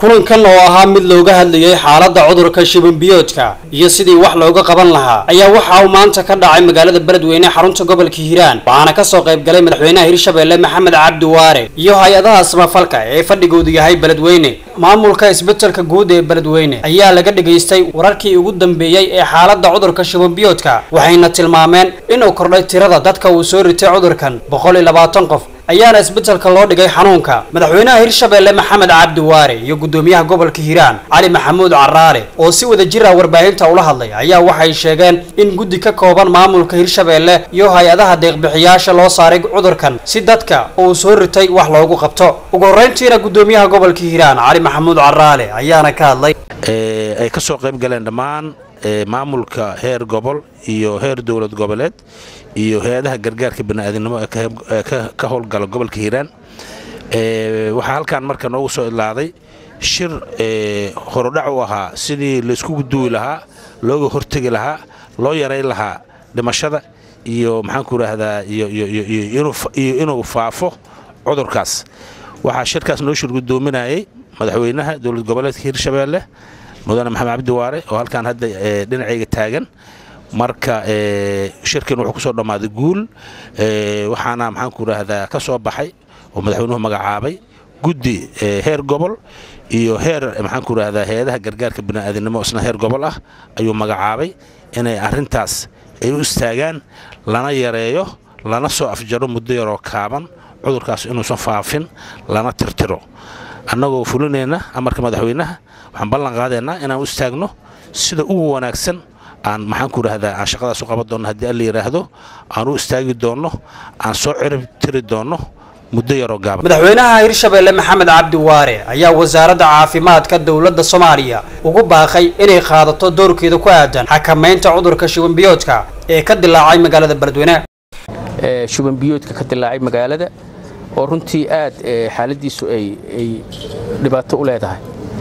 kulankan oo ahaa mid looga hadlayay xaaladda cudurka shibanbiyoodka iyo sidii wax looga qaban lahaa ayaa waxa uu maanta ka dhacay magaalada beledweyne xarunta gobolka hiiraan waxaana kasoo qayb galay madaxweynaha hirshabelle maxamed cabdi waare iyo hay-adaha samafalka ee fadhigoodu yahay beledweyne maamulka isbetelka guud ee beledweyne ayaa laga dhagaystay wararkii ugu dambeeyey ee xaaladda cudurka shibanbiyoodka waxayna tilmaameen inuu kordhay tirada dadka uu soo ritay cudurkan boqol iyo labaatan qof ayaana isbetelka loo dhigay xanuunka madaxweynaha hirshabelle maxamed cabdi waare iyo guddoomiyaha gobolka hiiraan cali maxamuud caraale oo si wada jir ah warbaahinta ula hadlay ayaa waxay sheegeen in guddi ka kooban maamulka hirshabelle iyo hay-adaha deeqbixiyaasha loo saaray cudurkan si dadka uu soo ritay wax loogu qabto ugu horreyntiina guddoomiyaha gobolka hiiraan cali maxamuud caraale ayaana ka hadlay ay ka soo qayb galeen dhammaan maamulka heer gobol iyo heer dowlad goboleed iyo hay-adaha gargaarka bani'aadinimo ee ka howlgala gobolka hiiraan waxaa halkan marka noogu soo idlaaday shir horodhac u ahaa sidii layskugu duwi lahaa looga hortegi lahaa loo yarayn lahaa dhimashada iyo maxaanku idhaahdaa iyo inuu faafo cudurkaas waxaa shirkaas noo shir guddoominayay madaxweynaha dowlad goboleedka hirshabeelle mudane maxamed cabdi waare oo halkaan hadda dhinacayga taagan marka shirkan wuxuu ku soo dhammaaday guul waxaana maxaanku idhaahdaa ka soo baxay oo madaxweynuhu magacaabay guddi heer gobol iyo heer maxaanku idhahdaa hay-adaha gargaarka bani'aadinimo isna heer gobol ah ayuu magacaabay inay arrintaas ay u istaagaan lana yareeyo lana soo afjaro muddo yaroo kaaban cudurkaas inuusan faafin lana tirtiro annagoo fulinayna amarka madaxweynaha waxaan ballan qaadaynaa inaan u istaagno sida ugu wanaagsan aan maxaanku idhahdaa aan shaqadaas u qaban doonno haddii alla yidhaahdo aan u istaagi doonno aan soo cirib tiri doonno muddo yaroo gaaban madaxweynaha hirshabelle maxamed cabdi waare ayaa wasaaradda caafimaadka dowladda soomaaliya ugu baaqay inay qaadato doorkeeda ku aadan xakamaynta cudurka shubanbiyoodka ee ka dilaacay magaalada beledweyne shubanbiyoodka ka dilaacay magaalada oo runtii aad xaaladiisu ay dhibaato u leedahay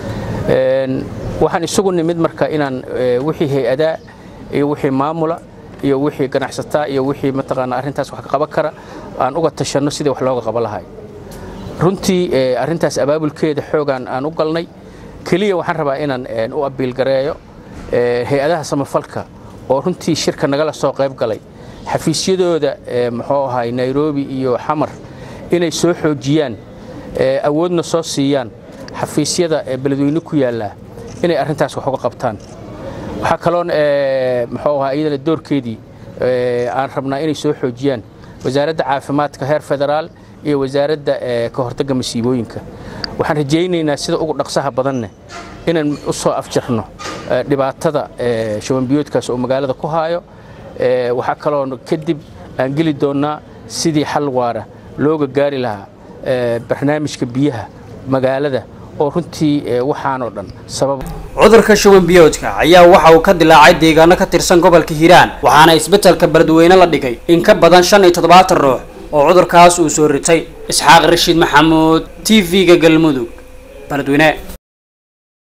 waxaan isugu nimid marka inaan wixii hay-adaa iyo wixii maamula iyo wixii ganacsataa iyo wixii mataqaana arrintaas wax ka qaban kara aan uga tashanno sidii wax looga qaban lahay runtii arrintaas abaabulkeeda xoogaan aan u galnay keliya waxaan rabaa inaan u abiilgareeyo hay-adaha samafalka oo runtii shirka nagala soo qayb galay xafiisyadooda muxuu ahay nairobi iyo xamar inay soo xoojiyaan awoodna soo siiyaan xafiisyada beledweyne ku yaallaa inay arrintaas wax uga qabtaan waxaa kaloon muxuu ahaa iyadana doorkeedii aan rabnaa inay soo xoojiyaan wasaaradda caafimaadka heer federaal iyo wasaaradda ka hortagga masiibooyinka waxaan rajaynaynaa sida ugu dhaqsaha badanne inaan u soo afjarno dhibaatada shabanbiyoodkaas oo magaalada ku haayo waxaa kaloo kadib aan geli doonnaa sidii xal waara looga gaari lahaa barnaamijka biyaha magaalada oo runtii waxaanoo dhan sabab cudurka shubanbiyoodka ayaa waxa uu ka dilaacay deegaano ka tirsan gobolka hiiraan waxaana isbetelka beledweyne la dhigay in ka badan shan iyo toddobaatan ruux oo cudurkaas uu soo ritay isxaaq rashiid maxamuud t v-ga galmudug beledweyne